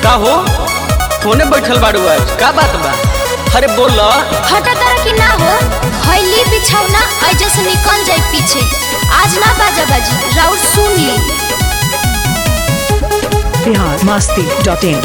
का हो होने बैठल बाड़ू आज का बात बा अरे बोल हटा तारा की ना हो हईली बिछौना ऐजे से निकल जाए पीछे आज ना बाजा बाजी राउर सुन ली बिहार मस्ती डॉट इन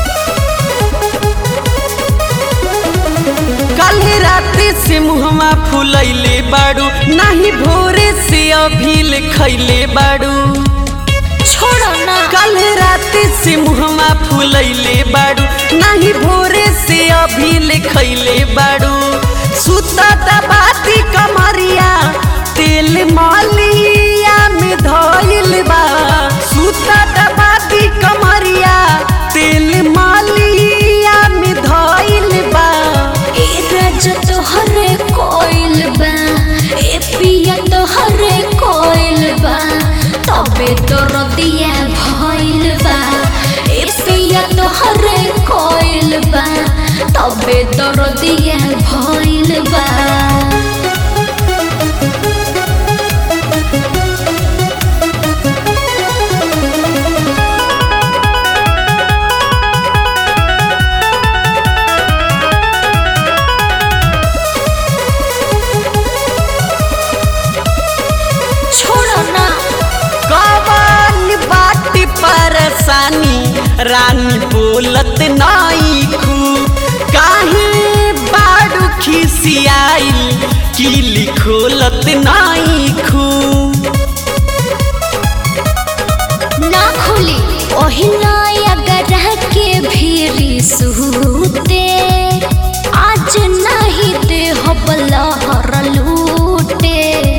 कल राते से मुहमा फुलैले बाड़ू नाही भोरे से अभी खैले बाड़ू छोड़ो ना कल राते से मुहमा फुलैले बाड़ू नाही भोरे से अभी खैले बाड़ू सुता दबाती कमरिया तेल मालिया में धइल बा सुता दबाती कमरिया तेल मालिया में धइल बा ए राज तोहरे कोइल बा ए पिया तोहरे कोइल बा तबे तो रतिया भइल बा ए पिया तोहरे कोइल बा तबे तो रतिया भइल बा छोड़ो ना कवन बाटी परेशानी रानी बोलत नाई खू काहे बाड़ू खिसियाइल किली खोलत नाई खू ना खुली ओही अगर के भीरी सुते आज नहीं दे हो बलहर लूटे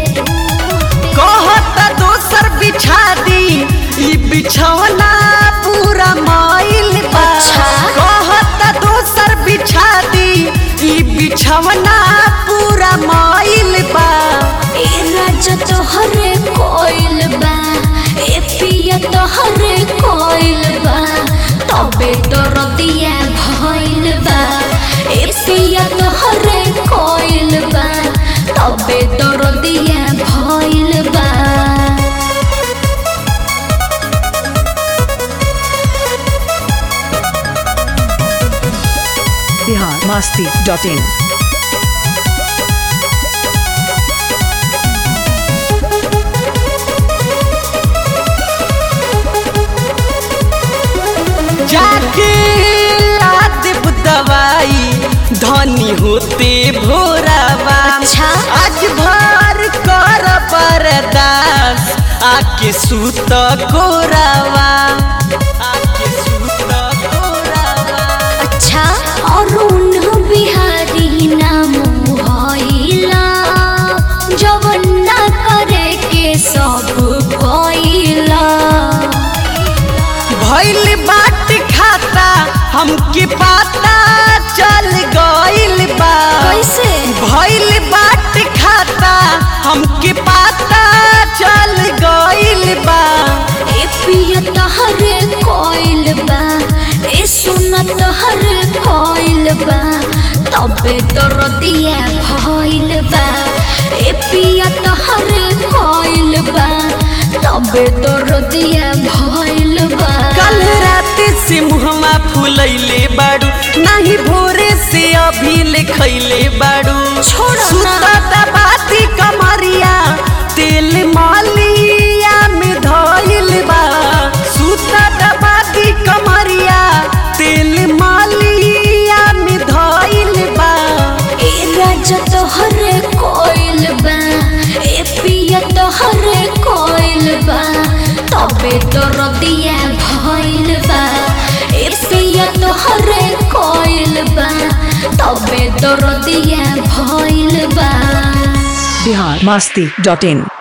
कहत दोसर बिछा दी ई बिछौना पूरा माइल बा अच्छा। कहत दोसर बिछा दी ई बिछौना पूरा माइल बा ए राजा तोहरे कोइल बा ए पिया तोहरे कोइल बा तबे तो रतिया भइल बा ए पिया तोहरे कोइल बा तबे तो रतिया भइल बा बिहार मस्ती डॉट इन जाके ला देब दवाई धनी होते भोरावा अच्छा। आज भर कर बरदास आके सूत कोरावा आके सूत कोरावा अच्छा अरुण बिहारी नाम भइला जवन ना करे के सब भइला भइल बाट खाता हमके पता चल गइल बा कैसे? भइल बाट खाता हमके पता चल गइल बा ए पिया तहरे कोइल बा ए सुन तहरे कोइल बा तबे तो रतिया भइल बा ए पिया तहरे कोइल बा तबे तो रतिया भइल बा कल रात से मुहमा फुलैले बाड़ू नाही भोरे से अभी खैले बाड़ू छोड़ो ना। सुता दबाती कमरिया तेल मालिया में धइल बा सुता दबाती कमरिया तेल मालिया में धइल बा ए राजा तोहरे कोइल बा ए पिया तोहरे कोइल बा तबे तो रतिया भइल बा ए पिया तोहरे कोइल बा तबे तो रतिया भइल बा बिहार मस्ती डॉट इन